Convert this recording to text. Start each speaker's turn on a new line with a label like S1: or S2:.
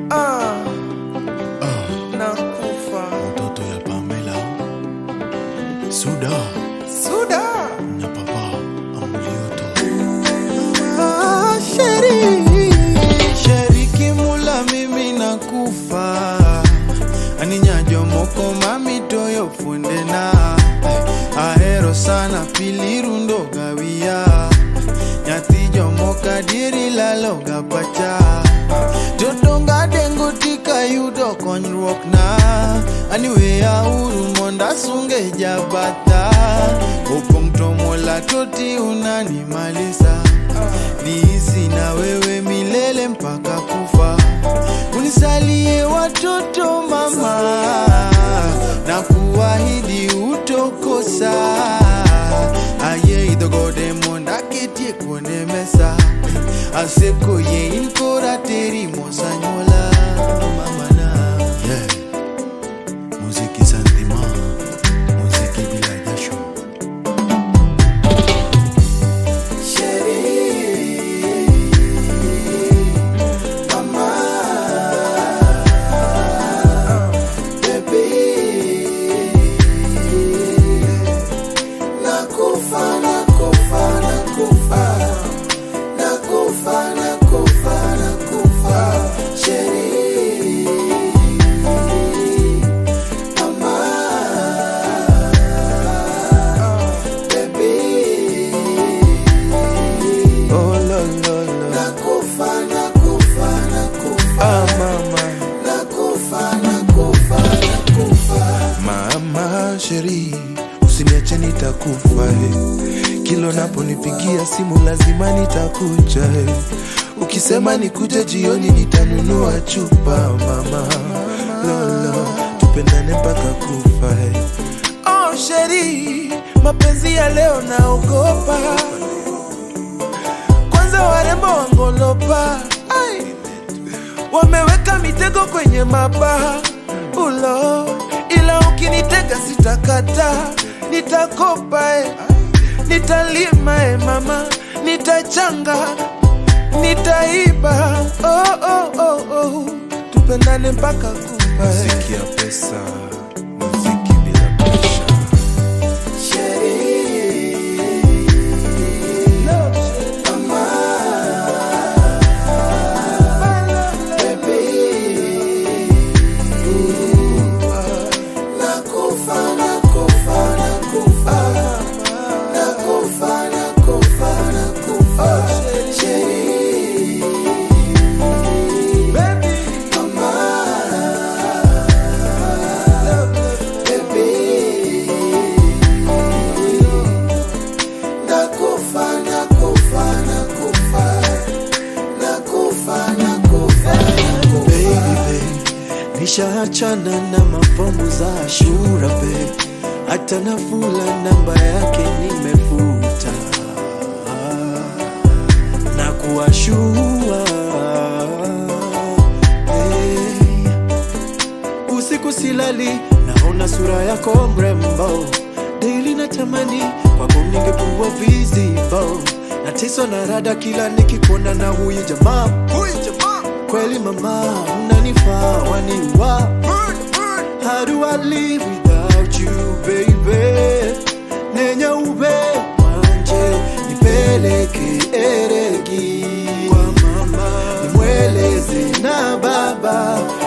S1: Ah,
S2: Ah,
S1: nakufa
S2: mtoto ya Pamela Suda
S1: Suda
S2: na papa Amulioto
S1: ah, sheri Sheriki mula mimi nakufa aninyajo moko mami toyo fundena ahero sana pilirundo gawia nyathi jomoka dieri laloga pacha Jotonga dengo tika yudo konyruok na Aniweya uru monda sunge jabata Opong tomola toti unani malisa Niishi na wewe milele mpaka kufa Unisalie watoto mama Na kuahidi utokosa Aye idhogode monda ketie kuone mesa Aseko ye inkora teri mosanyola mamana
S2: yeah. Muziki santima Muziki bila jasho
S1: Nakufa, nakufa, nakufa Nakufa, nakufa, nakufa Sheri Mama Baby Oh lo lo lo Nakufa, nakufa, nakufa Ah mama Nakufa, nakufa, nakufa
S3: Mama sheri, usiniache nitakufa eh. Kilo naponipigia simu lazima nitakuja eh. Ukisema nikuje jioni nitanunua chupa mama lolo, tupendane mpaka kufa eh. Oh sheri, mapenzi ya leo naogopa, kwanza warembo wangolopa Ai wameweka mitego kwenye mabaha ulo, ila ukinitega sitakata, nitakopa e, nitalima e mama, nitachanga, nitaiba oh, oh, oh, oh. tupendane mpaka kufa e. Muziki ya pesa, muziki bila presha.
S1: Nakufa, nakufa, nakufa Nakufa, nakufa, nakufa Sheri Mama Baby Nakufa, nakufa, nakufa Nakufa, nakufa, nakufa
S4: baby babe, nishaachana na mafomu za Ashura babe, hata Nafula namba yake nimefuta na kuwashua hey. Usiku silali, naona sura yako mrembo, daily natamani kwako ningekuwa visible, nateswa na rada kila nikikuona na huyu jamaa huyu jamaa kweli mama unanifaa waniwa How do I live without you baby Nenya ube manje nipeleke eregi kwa mama nimweleze na baba